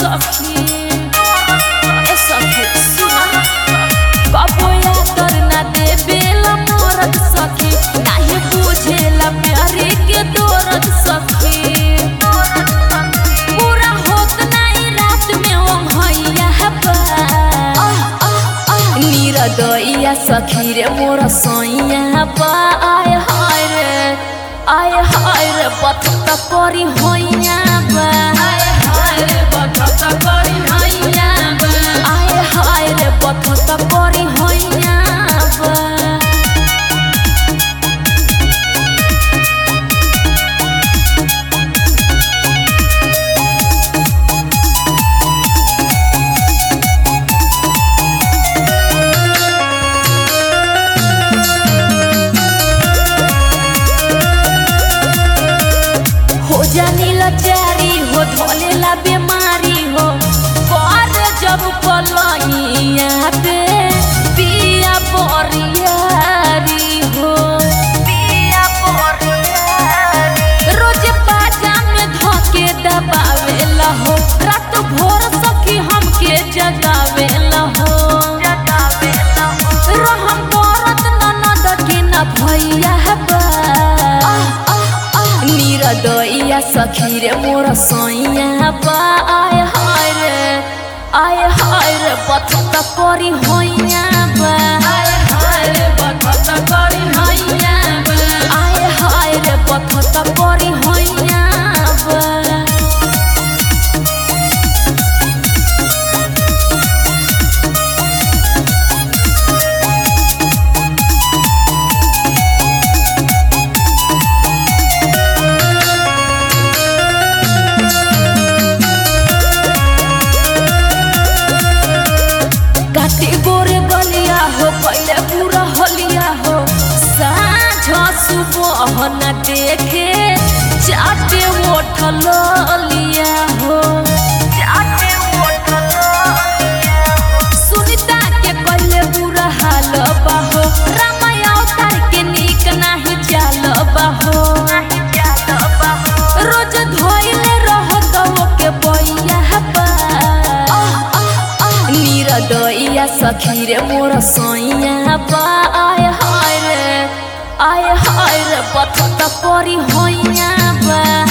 सखी ए सखी सुना कबोया तर ना देवेला मोरत सखी नाही बुझेला प्यारे के दौरत सखी पूरा होत नाही रात में ओंघैया बा नीरदैया सखी रे मोर सैया बा आय हाय रे आय हाय रे बथत करी होइया बा आय हाय रे बथत करी होइया बा आय हाय रे बथत करी होइया बा हो जानी लाचारी हो धोलेला बीमारी हो पर जब पलैया पे पिया बोरियारी हो पिया बोरियारी रोज बाजा में धोके दबावेला हो रात भोर सखी हमके जगावेला हो जगावेला हो रहम करत ननद के न भैया बा नीरदैया सखी रे मोर सैया बा आय हाय रे आय हाय रे बथत करी होइया बा आय हाय रे बथत करी होइया बा आय हाय रे बथत करी होइया बा काटे गोरे गलिया हो पहले पूरा हलिया हो साँझ सुबह न देखे चाटे उठल लिया हो चाटे उठल सुनीता के पहले बुरा हाल बाहो रामाया अवतार के नीक नाही चाल बाहो रोज धोइले रहत ओके बैया बा नीरदैया सखी रे मोर सैया बा आय हाय रे आय हाय रे बथत करी होइया बा